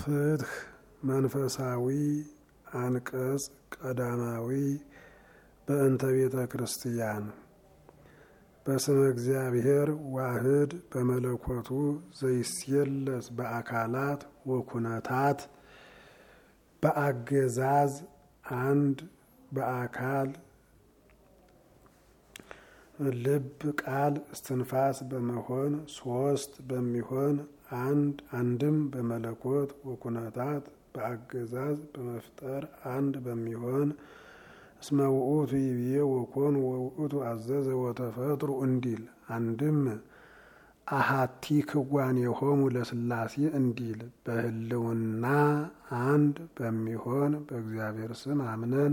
ፍትህ መንፈሳዊ አንቀጽ ቀዳማዊ በእንተ ቤተ ክርስቲያን በስመ እግዚአብሔር ዋህድ በመለኮቱ ዘይስየለስ በአካላት ወኩነታት በአገዛዝ አንድ በአካል ልብ ቃል እስትንፋስ በመሆን ሶስት በሚሆን አንድ አንድም በመለኮት ወኩነታት በአገዛዝ በመፍጠር አንድ በሚሆን እስመ ውእቱ ይብዬ ወኮን ወውእቱ አዘዘ ወተፈጥሩ እንዲል አንድም አሃቲ ክዋን የሆሙ ለስላሴ እንዲል በህልውና አንድ በሚሆን በእግዚአብሔር ስም አምነን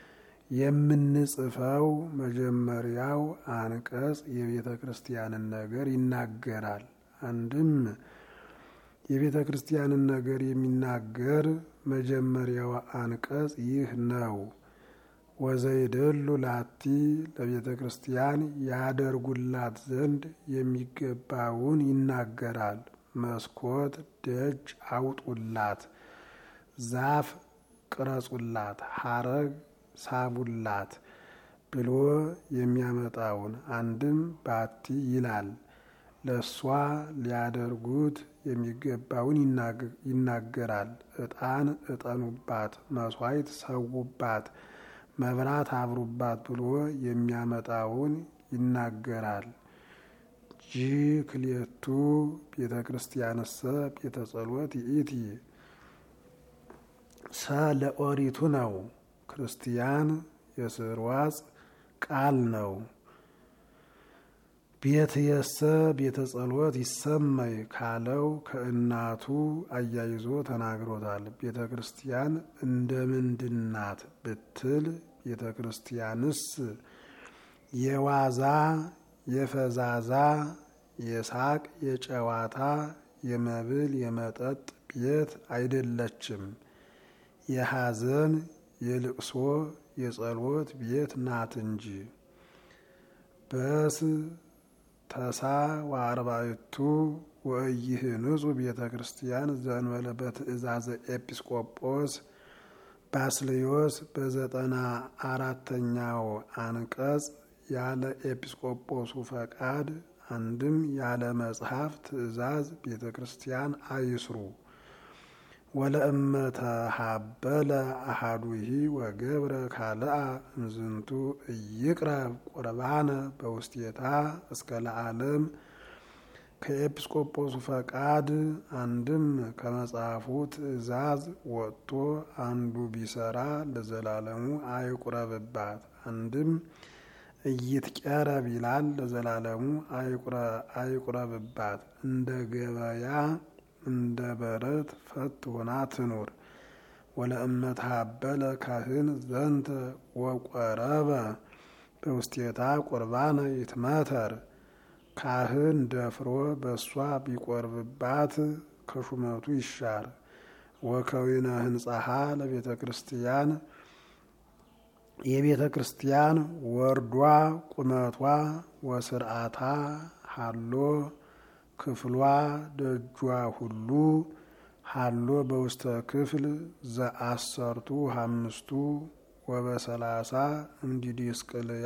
የምንጽፈው መጀመሪያው አንቀጽ የቤተ ክርስቲያንን ነገር ይናገራል። አንድም የቤተ ክርስቲያንን ነገር የሚናገር መጀመሪያው አንቀጽ ይህ ነው። ወዘይደሉ ላቲ ለቤተ ክርስቲያን ያደርጉላት ዘንድ የሚገባውን ይናገራል። መስኮት ደጅ አውጡላት፣ ዛፍ ቅረጹላት፣ ሐረግ ሳቡላት ብሎ የሚያመጣውን አንድም ባቲ ይላል። ለእሷ ሊያደርጉት የሚገባውን ይናገራል። ዕጣን እጠኑባት፣ መስዋዕት ሰውባት፣ መብራት አብሩባት ብሎ የሚያመጣውን ይናገራል። ጂ ክልኤቱ ቤተ ክርስቲያንሰ ቤተ ጸሎት ይእቲ ሰ ለኦሪቱ ነው። ክርስቲያን የስርዋጽ ቃል ነው። ቤት የሰ ቤተ ጸሎት ይሰመይ ካለው ከእናቱ አያይዞ ተናግሮታል። ቤተ ክርስቲያን እንደ ምንድናት ብትል ቤተ ክርስቲያንስ የዋዛ የፈዛዛ የሳቅ የጨዋታ የመብል የመጠጥ ቤት አይደለችም። የሐዘን የልቅሶ የጸሎት ቤት ናት እንጂ። በስ ተሳ ወአርባዕቱ ወኢይህንጹ ቤተ ክርስቲያን ዘእንበለ በትእዛዘ ኤጲስቆጶስ ባስልዮስ በዘጠና አራተኛው አንቀጽ ያለ ኤጲስቆጶሱ ፈቃድ አንድም ያለ መጽሐፍ ትእዛዝ ቤተ ክርስቲያን አይስሩ። ወለእመተ ሀበለ አሃዱሂ ወገብረ ካልአ እምዝንቱ እይቅረብ ቁርባነ በውስቴታ እስከ ለዓለም ከኤጲስቆጶሱ ፈቃድ አንድም ከመጽሐፉ ትእዛዝ ወጥቶ አንዱ ቢሰራ ለዘላለሙ አይቁረብባት። አንድም እይትቀረብ ይላል ለዘላለሙ አይቁረብባት። እንደ ገበያ እንደ በረት ፈት ሆና ትኑር። ወለእመት ሀበለ ካህን ዘንተ ወቆረበ በውስቴታ ቁርባነ ይትመተር ካህን ደፍሮ በእሷ ቢቆርብባት ከሹመቱ ይሻር። ወከዊነ ህንጻሃ ለቤተ ክርስቲያን የቤተ ክርስቲያን ወርዷ ቁመቷ ወስርዓታ ሃሎ ክፍሏ ደጇ ሁሉ ሃሎ በውስተ ክፍል ዘአሰርቱ አምስቱ ወበሰላሳ እምዲዲስቅልያ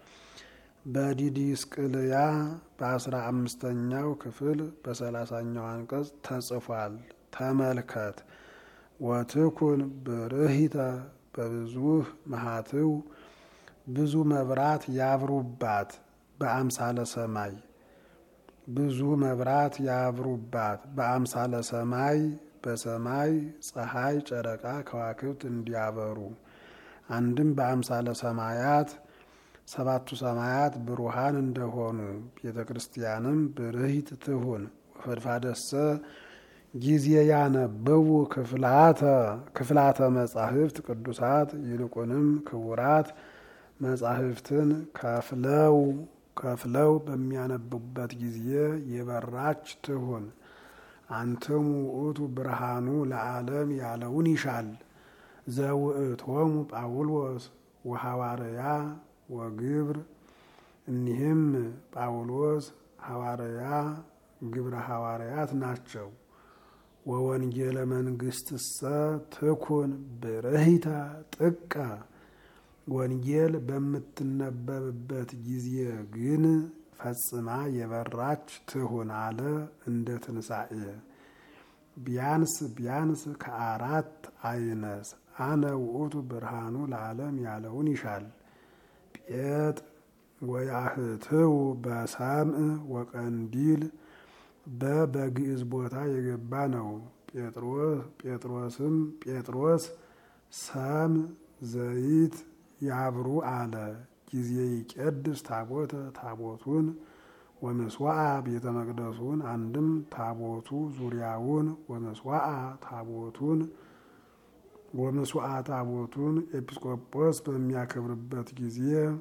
በዲዲስቅልያ በአስራ አምስተኛው ክፍል በሰላሳኛው አንቀጽ ተጽፏል። ተመልከት። ወትኩን ብርሂተ በብዙህ መሃትው ብዙ መብራት ያብሩባት በአምሳለ ሰማይ ብዙ መብራት ያብሩባት በአምሳለ ሰማይ በሰማይ ፀሐይ፣ ጨረቃ፣ ከዋክብት እንዲያበሩ አንድም በአምሳለ ሰማያት ሰባቱ ሰማያት ብሩሃን እንደሆኑ ቤተ ክርስቲያንም ብርሂት ትሁን። ወፈድፋደሰ ጊዜ ያነበቡ ክፍላተ መጻሕፍት ቅዱሳት ይልቁንም ክቡራት መጻሕፍትን ከፍለው ከፍለው በሚያነቡበት ጊዜ የበራች ትሁን። አንትሙ ውእቱ ብርሃኑ ለዓለም ያለውን ይሻል። ዘውእቶሙ ጳውሎስ ወሐዋርያ ወግብር እኒህም ጳውሎስ ሐዋርያ ግብረ ሐዋርያት ናቸው። ወወንጌለ መንግስትሰ ትኩን ብርሂታ ጥቀ ወንጌል በምትነበብበት ጊዜ ግን ፈጽማ የበራች ትሁን አለ እንደ ትንሣኤ ቢያንስ ቢያንስ ከአራት አይነስ አነ ውእቱ ብርሃኑ ለዓለም ያለውን ይሻል። ጴጥ ወያህትው በሰምዕ ወቀንዲል በበግዕዝ ቦታ የገባ ነው። ጴጥሮስም ጴጥሮስ ሰም ዘይት ያብሩ አለ። ጊዜ ይቄድስ ታቦተ ታቦቱን ወመስዋዓ ቤተ መቅደሱን አንድም ታቦቱ ዙሪያውን ወመስዋዓ ታቦቱን ወመስዋዓ ታቦቱን ኤጲስቆጶስ በሚያከብርበት ጊዜ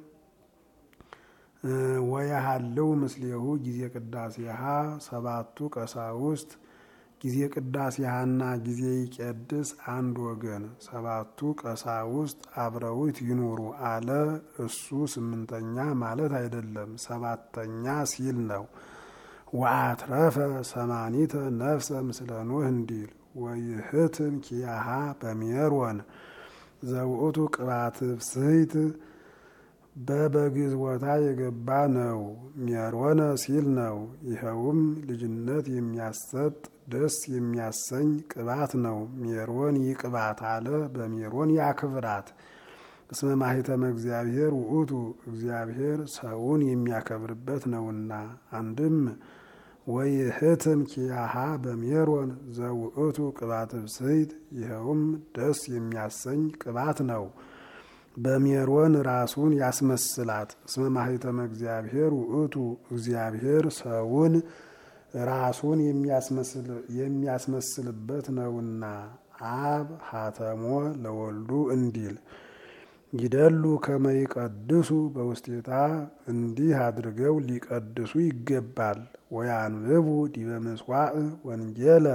ወያሃለው ምስሌሁ ጊዜ ቅዳሴሃ ሰባቱ ቀሳውስት ጊዜ ቅዳሴሃና ጊዜ ይቄድስ አንድ ወገን ሰባቱ ቀሳውስት አብረውት ይኑሩ አለ። እሱ ስምንተኛ ማለት አይደለም፣ ሰባተኛ ሲል ነው። ወአትረፈ ሰማኒተ ነፍሰ ምስለ ኖህ እንዲል ወይህትም ኪያሃ በሜሮን ዘውእቱ ቅባት ፍስሕት በበግዕዝ ቦታ የገባ ነው። ሜሮነ ሲል ነው። ይኸውም ልጅነት የሚያሰጥ ደስ የሚያሰኝ ቅባት ነው። ሜሮን ይቅባት አለ። በሜሮን ያክብራት። እስመ ማኅተመ እግዚአብሔር ውእቱ እግዚአብሔር ሰውን የሚያከብርበት ነውና። አንድም ወይህትም ኪያሃ በሜሮን ዘውእቱ ቅባት ብስይት ይኸውም ደስ የሚያሰኝ ቅባት ነው። በሜሮን ራሱን ያስመስላት። እስመ ማኅተመ እግዚአብሔር ውእቱ እግዚአብሔር ሰውን ራሱን የሚያስመስልበት ነውና። አብ ሀተሞ ለወልዱ እንዲል ይደሉ ከመ ይቀድሱ በውስቴታ እንዲህ አድርገው ሊቀድሱ ይገባል። ወያንብቡ ዲበ ምጽዋዕ ወንጌለ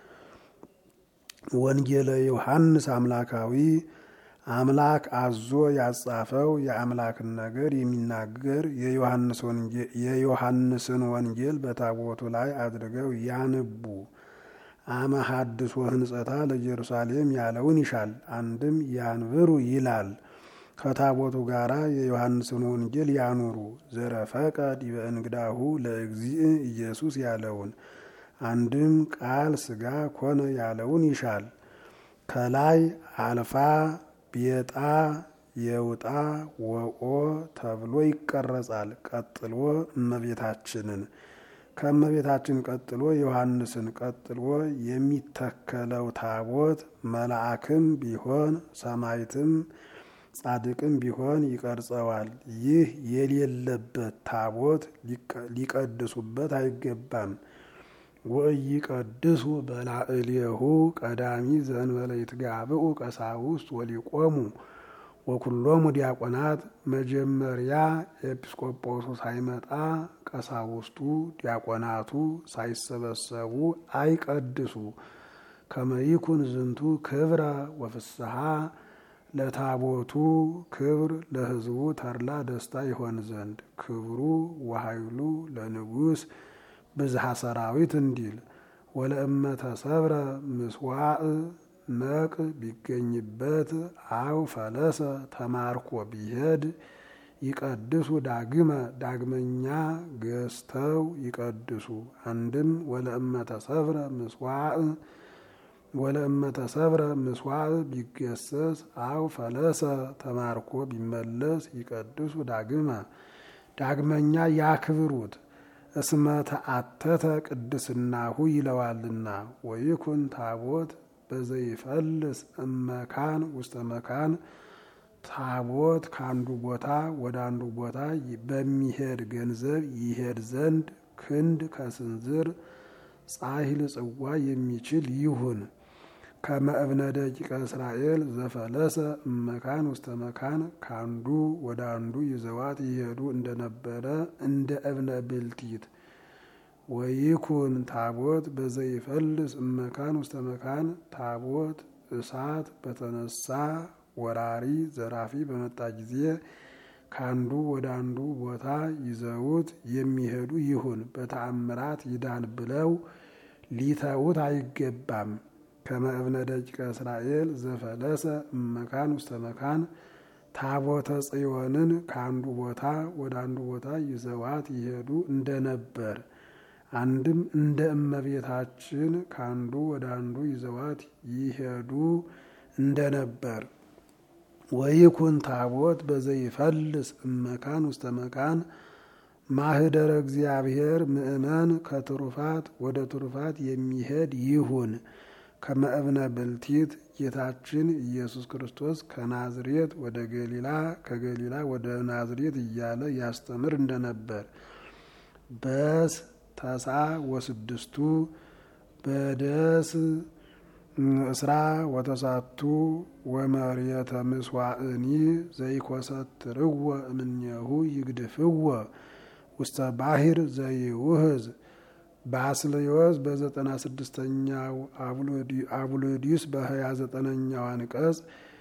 ወንጌለ ዮሐንስ አምላካዊ አምላክ አዞ ያጻፈው የአምላክን ነገር የሚናገር የዮሐንስን ወንጌል በታቦቱ ላይ አድርገው ያንቡ። አመ ሐድሶ ህንጸታ ለኢየሩሳሌም ያለውን ይሻል። አንድም ያንብሩ ይላል። ከታቦቱ ጋር የዮሐንስን ወንጌል ያኑሩ። ዘረፈቀ ዲበ እንግዳሁ ለእግዚእ ኢየሱስ ያለውን አንድም ቃል ስጋ ኮነ ያለውን ይሻል። ከላይ አልፋ ቤጣ የውጣ ወቆ ተብሎ ይቀረጻል። ቀጥሎ እመቤታችንን ከእመቤታችን ቀጥሎ ዮሐንስን ቀጥሎ የሚተከለው ታቦት መልአክም ቢሆን ሰማይትም ጻድቅም ቢሆን ይቀርጸዋል። ይህ የሌለበት ታቦት ሊቀድሱበት አይገባም። ወኢይቀድሱ በላዕሌሁ ቀዳሚ ዘእንበለ ይትጋብኡ ቀሳውስት ወሊቆሙ ወኩሎሙ ዲያቆናት። መጀመሪያ ኤጲስቆጶሱ ሳይመጣ ቀሳውስቱ ዲያቆናቱ ሳይሰበሰቡ አይቀድሱ። ከመይኩን ዝንቱ ክብረ ወፍስሐ ለታቦቱ ክብር ለሕዝቡ ተድላ ደስታ ይሆን ዘንድ ክብሩ ወኃይሉ ለንጉሥ ብዝሃ ሰራዊት እንዲል ወለእመ ተሰብረ ምስዋዕ ነቅ ቢገኝበት አው ፈለሰ ተማርኮ ቢሄድ ይቀድሱ ዳግመ ዳግመኛ ገዝተው ይቀድሱ። አንድም ወለእመ ተሰብረ ምስዋዕ ወለእመ ተሰብረ ምስዋዕ ቢገሰስ አው ፈለሰ ተማርኮ ቢመለስ ይቀድሱ ዳግመ ዳግመኛ ያክብሩት። እስመ ተአተተ ቅድስናሁ ይለዋልና። ወይኩን ታቦት በዘይፈልስ እመካን ውስተ መካን ታቦት ከአንዱ ቦታ ወደ አንዱ ቦታ በሚሄድ ገንዘብ ይሄድ ዘንድ ክንድ ከስንዝር ጻሂል ጽዋ የሚችል ይሁን። ከመእብነ ደቂቀ እስራኤል ዘፈለሰ እመካን ውስተ መካን ከአንዱ ወደ አንዱ ይዘዋት ይሄዱ እንደነበረ እንደ እብነ ብልቲት ወይኩን ታቦት በዘይፈልስ እመካን ውስተ መካን ታቦት እሳት በተነሳ ወራሪ ዘራፊ በመጣ ጊዜ ከአንዱ ወደ አንዱ ቦታ ይዘውት የሚሄዱ ይሁን። በተአምራት ይዳን ብለው ሊተዉት አይገባም። ከመእብነ ደቂቀ እስራኤል ዘፈለሰ እመካን ውስተ መካን ታቦተ ጽዮንን ከአንዱ ቦታ ወደ አንዱ ቦታ ይዘዋት ይሄዱ እንደነበር አንድም እንደ እመቤታችን ከአንዱ ወደ አንዱ ይዘዋት ይሄዱ እንደነበር ወይኩን ታቦት በዘይፈልስ እመካን ውስተ መካን ማህደረ እግዚአብሔር ምእመን ከትሩፋት ወደ ትሩፋት የሚሄድ ይሁን። ከመእብነ ብልቲት ጌታችን ኢየሱስ ክርስቶስ ከናዝሬት ወደ ገሊላ ከገሊላ ወደ ናዝሬት እያለ ያስተምር እንደነበር በስ ተሳ ወስድስቱ በደስ እስራ ወተሳቱ ወመርየተ ምስዋእኒ ዘይኮሰትርወ እምኔሁ ይግድፍወ ውስተ ባሕር ዘይውህዝ ባስልዮስ በዘጠና ስድስተኛው አቡሎዲስ በሀያ ዘጠነኛው አንቀጽ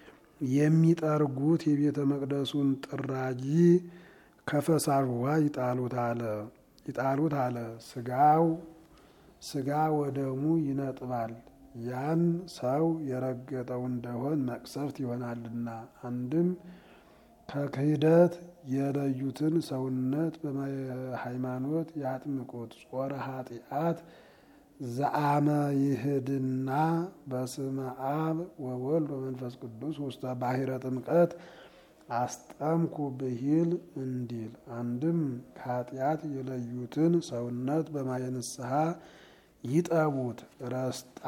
የሚጠርጉት የቤተ መቅደሱን ጥራጊ ከፈሳሽ ውሃ ይጣሉት አለ ይጣሉት አለ። ስጋው ስጋ ወደሙ ይነጥባል። ያን ሰው የረገጠው እንደሆን መቅሰፍት ይሆናልና። አንድም ከክህደት የለዩትን ሰውነት በሃይማኖት ያጥምቁት። ጾረ ኃጢአት ዘአመ ይህድና በስመ አብ ወወልድ ወመንፈስ ቅዱስ ውስተ ባሕረ ጥምቀት አስጠምኩ ብሂል እንዲል። አንድም ከኃጢአት የለዩትን ሰውነት በማየ ንስሐ ይጠቡት። ረስጣ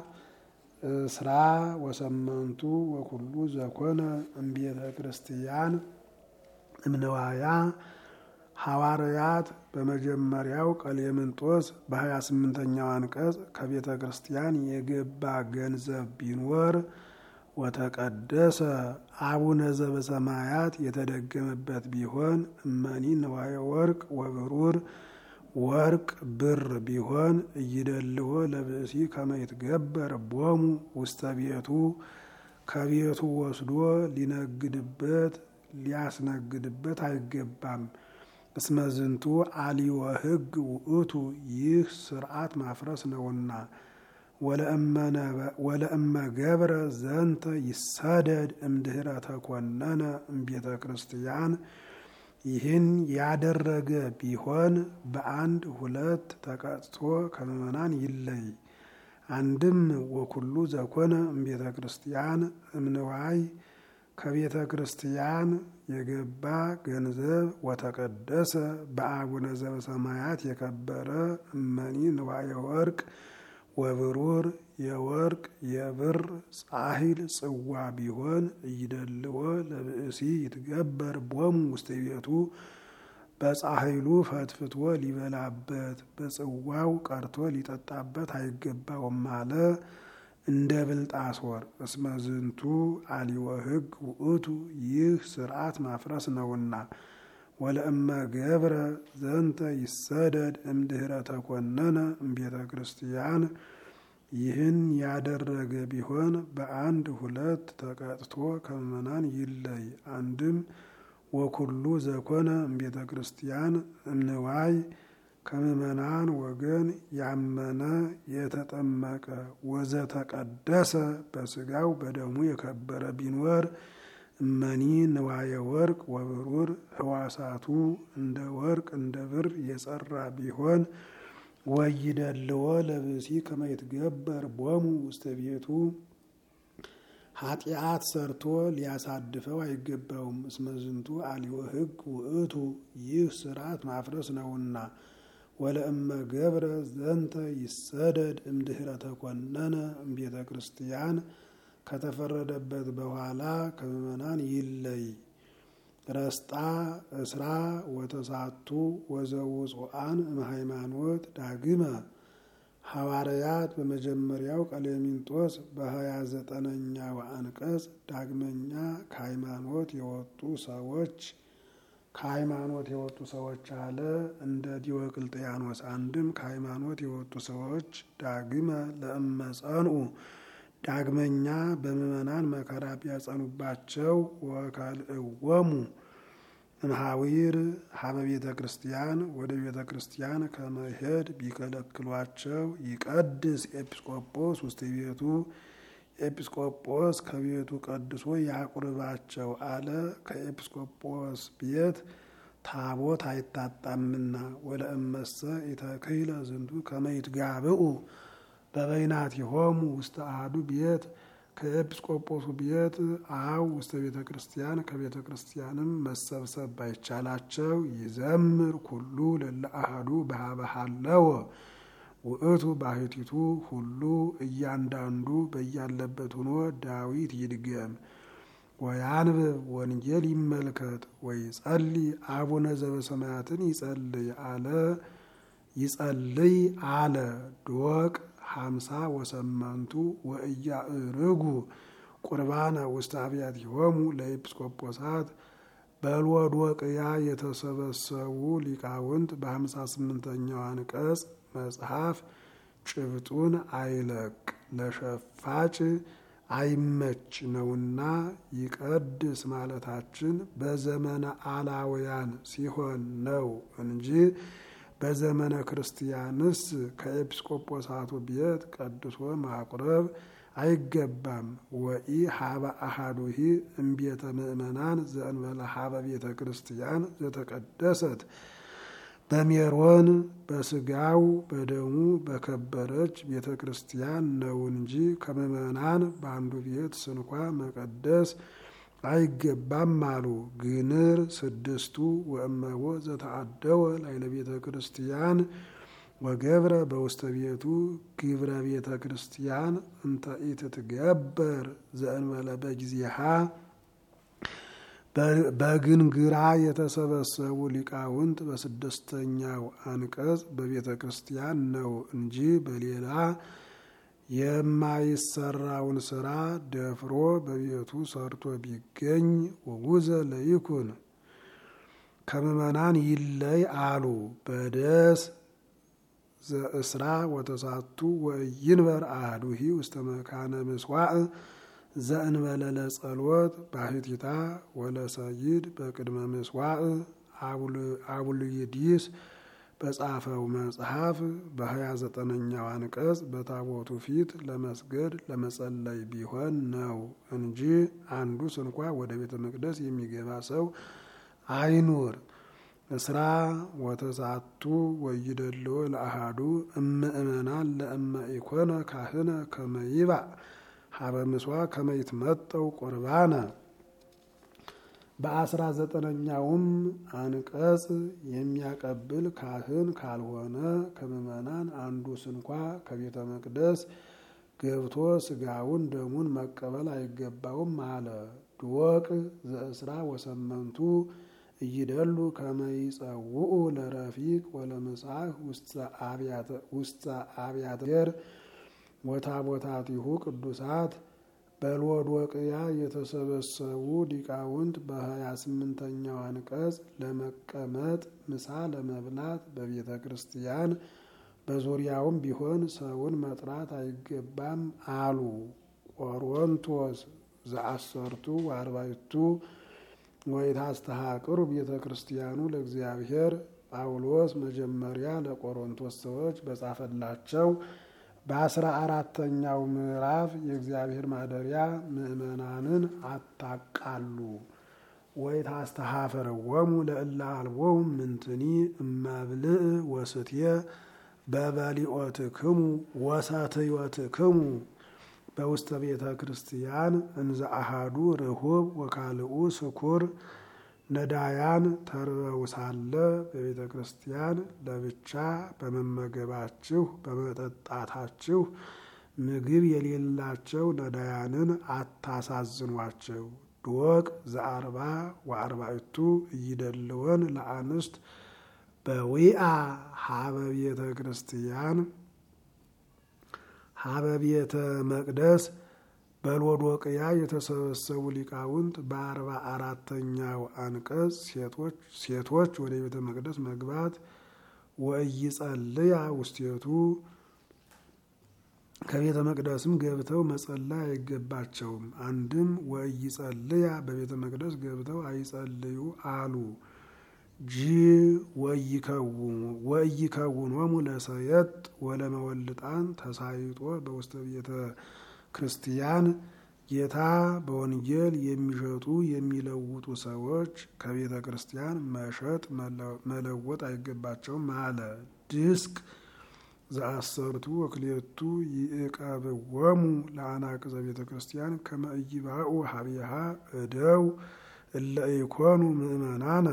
እስራ ወሰመንቱ ወኩሉ ዘኮነ እምቤተ ክርስቲያን እምነዋያ ሐዋርያት በመጀመሪያው ቀሌምንጦስ በሀያ ስምንተኛው አንቀጽ ከቤተ ክርስቲያን የገባ ገንዘብ ቢኖር ወተቀደሰ አቡነ ዘበሰማያት የተደገመበት ቢሆን እመኒ ነዋየ ወርቅ ወብሩር ወርቅ ብር ቢሆን እይደልዎ ለብእሲ ከመይትገበር ቦሙ ውስተ ቤቱ ከቤቱ ወስዶ ሊነግድበት ሊያስነግድበት አይገባም። እስመዝንቱ አሊወ ሕግ ውእቱ ይህ ስርዓት ማፍረስ ነውና። ወለእመ ገብረ ዘንተ ይሰደድ እምድህረ ተኮነነ እምቤተ ክርስቲያን ይህን ያደረገ ቢሆን በአንድ ሁለት ተቀጥቶ ከምዕመናን ይለይ። አንድም ወኩሉ ዘኮነ እምቤተ ክርስቲያን እምንዋይ ከቤተ ክርስቲያን የገባ ገንዘብ ወተቀደሰ በአቡነ ዘበሰማያት የከበረ እመኒ ንዋየ ወርቅ ወብሩር የወርቅ የብር ጻሂል ጽዋ ቢሆን እይደልዎ ለብእሲ ይትገበር ቦሙ ውስተ ቤቱ በጻሂሉ ፈትፍቶ ሊበላበት በጽዋው ቀርቶ ሊጠጣበት አይገባውም አለ። እንደ ብልጣሶር እስመ ዝንቱ አሊወ ሕግ ውእቱ ይህ ስርዓት ማፍረስ ነውና። ወለእመ ገብረ ዘንተ ይሰደድ እምድህረ ተኮነነ እምቤተ ክርስቲያን ይህን ያደረገ ቢሆን በአንድ ሁለት ተቀጥቶ ከምዕመናን ይለይ። አንድም ወኩሉ ዘኮነ እምቤተ ክርስቲያን እምንዋይ ከምዕመናን ወገን ያመነ የተጠመቀ ወዘተቀደሰ በስጋው በደሙ የከበረ ቢኖር እመኒ ንዋየ ወርቅ ወብሩር ህዋሳቱ እንደ ወርቅ እንደ ብር የጸራ ቢሆን ወይደልዎ ለብሲ ከመይትገበር ቦሙ ውስተ ቤቱ ኃጢአት ሰርቶ ሊያሳድፈው አይገባውም። እስመዝንቱ አሊወ ሕግ ውእቱ ይህ ስርዓት ማፍረስ ነውና። ወለእመ ገብረ ዘንተ ይሰደድ እምድህረ ተኮነነ እምቤተ ክርስቲያን ከተፈረደበት በኋላ ከምዕመናን ይለይ። ረስጣ እስራ ወተሳቱ ወዘውፅአን እምሃይማኖት ዳግመ ሐዋርያት በመጀመሪያው ቀሌምንጦስ በሀያ ዘጠነኛው አንቀጽ ዳግመኛ ከሃይማኖት የወጡ ሰዎች ከሃይማኖት የወጡ ሰዎች አለ እንደ ዲዮቅልጥያኖስ። አንድም ከሃይማኖት የወጡ ሰዎች ዳግመ ለእመጸንኡ ዳግመኛ በምዕመናን መከራ ቢያጸኑባቸው ወካልእወሙ እምሃዊር ሀበ ቤተ ክርስቲያን ወደ ቤተ ክርስቲያን ከመሄድ ቢከለክሏቸው ይቀድስ ኤጲስቆጶስ ውስተ ቤቱ ኤጲስቆጶስ ከቤቱ ቀድሶ ያቁርባቸው አለ። ከኤጲስቆጶስ ቤት ታቦት አይታጣምና ወለእመሰ ኢተክህለ ዝንቱ ከመ ይትጋብኡ በበይናቲሆሙ ውስተ አሐዱ ቤት ከኤጲስቆጶሱ ቤት አው ውስተ ቤተ ክርስቲያን ከቤተ ክርስቲያንም መሰብሰብ ባይቻላቸው ይዘምር ኩሉ ለለ አሐዱ በሀበሃለወ ውእቱ ባህቲቱ ሁሉ እያንዳንዱ በያለበት ሆኖ ዳዊት ይድገም ወያንብብ ወንጌል ይመልከት ወይ ጸልይ አቡነ ዘበሰማያትን ይጸልይ አለ ይጸልይ አለ ዶቅ ሀምሳ ወሰመንቱ ወእያእርጉ ቁርባነ ውስተ አብያቲሆሙ ለኤጲስቆጶሳት በልወዶቅያ የተሰበሰቡ ሊቃውንት በሀምሳ ስምንተኛው አንቀጽ መጽሐፍ ጭብጡን አይለቅ ለሸፋጭ አይመች ነውና ይቀድስ ማለታችን በዘመነ አላውያን ሲሆን ነው እንጂ በዘመነ ክርስቲያንስ ከኤጲስቆጶሳቱ ቤት ቀድሶ ማቁረብ አይገባም። ወኢ ሀበ አሃዱሂ እምቤተ ምእመናን ዘእንበለ ሀበ ቤተ ክርስቲያን ዘተቀደሰት በሜሮን በስጋው በደሙ በከበረች ቤተ ክርስቲያን ነው እንጂ ከምእመናን በአንዱ ቤት ስንኳ መቀደስ አይገባም አሉ። ግንር ስድስቱ ወእመቦ ዘተአደወ ላይለ ቤተ ክርስቲያን ወገብረ በውስተ ቤቱ ግብረ ቤተ ክርስቲያን እንተ ኢትትገበር ዘእንበለ በጊዜሃ በግንግራ የተሰበሰቡ ሊቃውንት በስድስተኛው አንቀጽ በቤተ ክርስቲያን ነው እንጂ በሌላ የማይሰራውን ስራ ደፍሮ በቤቱ ሰርቶ ቢገኝ ውጉዘ ለይኩን ከምእመናን ይለይ አሉ። በደስ ዘእስራ ወተሳቱ ወይንበር አህዱሂ ውስተ መካነ ምስዋዕ ዘእንበለ ለጸሎት ባህቲታ ወለሰይድ በቅድመ ምስዋዕ አቡልይዲስ በጻፈው መጽሐፍ በሀያ ዘጠነኛው አንቀጽ በታቦቱ ፊት ለመስገድ ለመጸለይ ቢሆን ነው እንጂ አንዱ ስንኳ ወደ ቤተ መቅደስ የሚገባ ሰው አይኑር። እስራ ወተሳቱ ወይደልዎ ለአሃዱ እምእመናን ለእመ ኢኮነ ካህነ ከመይባእ ሀበ ምስዋ ከመይትመጠው ቁርባነ በአስራ ዘጠነኛውም አንቀጽ የሚያቀብል ካህን ካልሆነ ከምእመናን አንዱ ስንኳ ከቤተ መቅደስ ገብቶ ስጋውን ደሙን መቀበል አይገባውም አለ። ድወቅ ዘእስራ ወሰመንቱ እይደሉ ከመይጸውኡ ለረፊቅ ወለመጽሐፍ ውስተ አብያተ ገር ወታቦታቲሁ ቅዱሳት በልወዶቅያ የተሰበሰቡ ሊቃውንት በሀያ ስምንተኛው አንቀጽ ለመቀመጥ ምሳ ለመብላት በቤተ ክርስቲያን በዙሪያውም ቢሆን ሰውን መጥራት አይገባም አሉ። ቆሮንቶስ ዘአሰርቱ ወአርባዕቱ ወይታስተሃቅሩ ቤተ ክርስቲያኑ ለእግዚአብሔር ጳውሎስ መጀመሪያ ለቆሮንቶስ ሰዎች በጻፈላቸው በአስራ አራተኛው ምዕራፍ የእግዚአብሔር ማደሪያ ምእመናንን አታቃሉ ወይታስተሃፈረወሙ ለእለ አልቦሙ ምንትኒ እመብልዕ ወስትየ በበሊኦትክሙ ወሰትዮትክሙ በውስተ ቤተ ክርስቲያን እንዘ አሃዱ ርሁብ ወካልኡ ስኩር ነዳያን ተርበው ሳለ በቤተ ክርስቲያን ለብቻ በመመገባችሁ በመጠጣታችሁ ምግብ የሌላቸው ነዳያንን አታሳዝኗቸው። ድወቅ ዘአርባ ወአርባዕቱ እይደልወን ለአንስት በዊአ ሀበ ቤተ ክርስቲያን ሀበ ቤተ መቅደስ በሎዶቅያ የተሰበሰቡ ሊቃውንት በአርባ አራተኛው አንቀጽ ሴቶች ወደ ቤተ መቅደስ መግባት ወእይጸልያ ውስቴቱ ከቤተ መቅደስም ገብተው መጸለይ አይገባቸውም። አንድም ወእይጸልያ በቤተ መቅደስ ገብተው አይጸልዩ አሉ። ጂ ወይከውኖሙ ለሰየጥ ወለመወልጣን ተሳይጦ በውስተ ቤተ ክርስቲያን ጌታ በወንጌል የሚሸጡ የሚለውጡ ሰዎች ከቤተ ክርስቲያን መሸጥ መለወጥ አይገባቸውም አለ። ድስቅ ዘአሰርቱ ወክልኤቱ ይዕቀብዎሙ ለአናቅዘ ቤተ ክርስቲያን ከመ ኢይባኡ ሀቢሃ እደው እለ ኢኮኑ ምእመናነ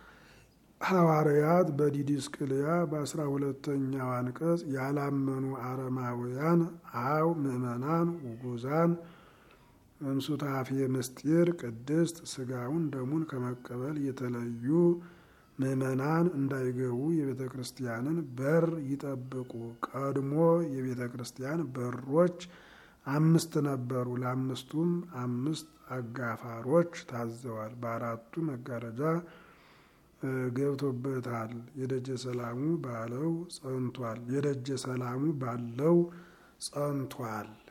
ሐዋርያት በዲድስቅልያ በአስራ ሁለተኛው አንቀጽ ያላመኑ አረማውያን አው ምእመናን ውጉዛን እንሱታፌ ምስጢር ቅድስት ስጋውን ደሙን ከመቀበል የተለዩ ምእመናን እንዳይገቡ የቤተ ክርስቲያንን በር ይጠብቁ። ቀድሞ የቤተ ክርስቲያን በሮች አምስት ነበሩ። ለአምስቱም አምስት አጋፋሮች ታዘዋል። በአራቱ መጋረጃ ገብቶበታል። የደጀ ሰላሙ ባለው ጸንቷል። የደጀ ሰላሙ ባለው ጸንቷል።